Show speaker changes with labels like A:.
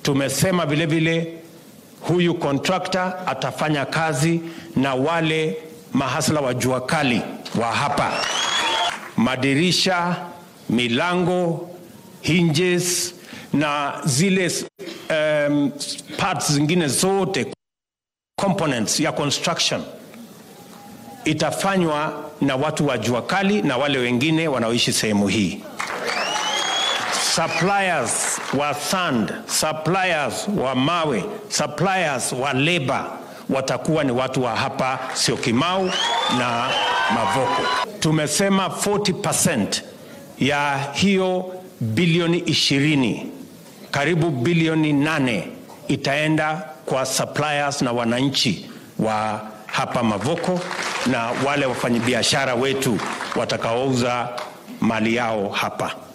A: Tumesema vile vile huyu contractor atafanya kazi na wale mahasla wa jua kali wa hapa, madirisha, milango, hinges na zile um, parts zingine zote components ya construction itafanywa na watu wa jua kali na wale wengine wanaoishi sehemu hii. Suppliers wa sand, suppliers wa mawe, suppliers wa labor watakuwa ni watu wa hapa Syokimau na Mavoko. Tumesema 40% ya hiyo bilioni ishirini, karibu bilioni nane itaenda kwa suppliers na wananchi wa hapa Mavoko na wale wafanyabiashara wetu watakaouza mali yao hapa.